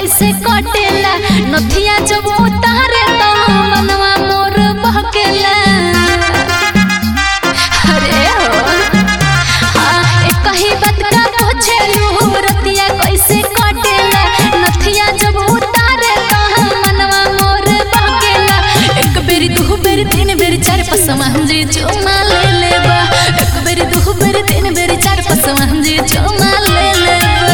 कैसे कटेला नथिया जब उतारे तो मनवा मोर बहकेला अरे हो हाँ एक ही बात का पूछेलू रतिया कैसे कटेला नथिया जब उतारे तो मनवा मोर बहकेला एक बेरी दू बेरी तीन बेरी चार पाँच मंजी चुमा ले लेबा एक बेरी दू बेरी तीन बेरी चार पाँच मंजी चुमा ले लेबा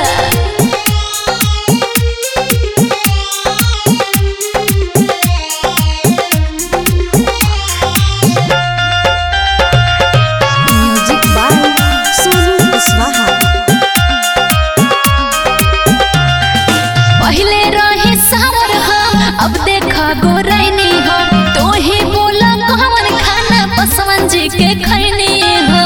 म्यूजिक बाय सोनू कुशवाहा पहले रहे सावर हम अब देखा गोरैनी हो तो ही बोला कौन खाना पसवन जी के खैनी हो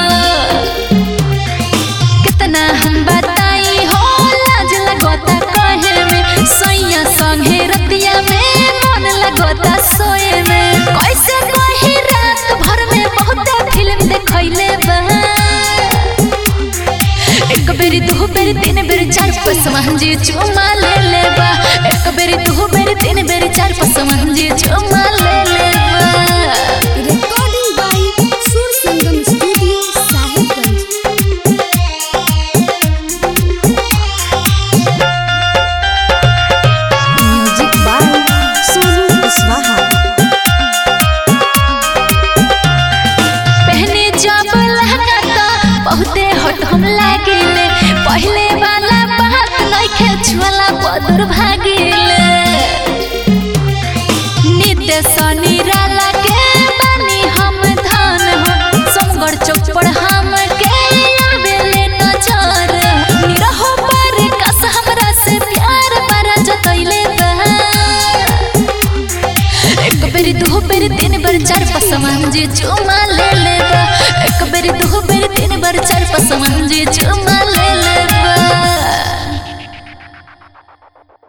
कितना हम बताई हो लाज लगोता कहे में सोया संगे रतिया में मन लगोता सोए में कैसे कही रात भर में बहुत फिल्म देखैले बा एक बेरी दू बेरी तीन बेरी चार पाँच मंजी चुमा ले लेबा एक बेरी दू बेरी तीन बेरी चार पाँच मंजी चुमा ले लेबा recording by Sur Sangam studio Sahibganj music by Sonu Kushwaha पहने जब लहंगा तो बहुते हट हम लागिले पहले वाला बात नइखे छुअला बदुर भागिले नित्य शनि राला के बानी हम धन हो समगढ़ चौपड़ हम के आवेले नजर निरहो पर कस हमरा से प्यार बरा जतैले बा एक बेरी दू बेरी तीन बेरी चार पाँच मंजी चुमा ले लेबा एक बेरी दू बेरी तीन बेरी चार पाँच मंजी चुमा ले लेबा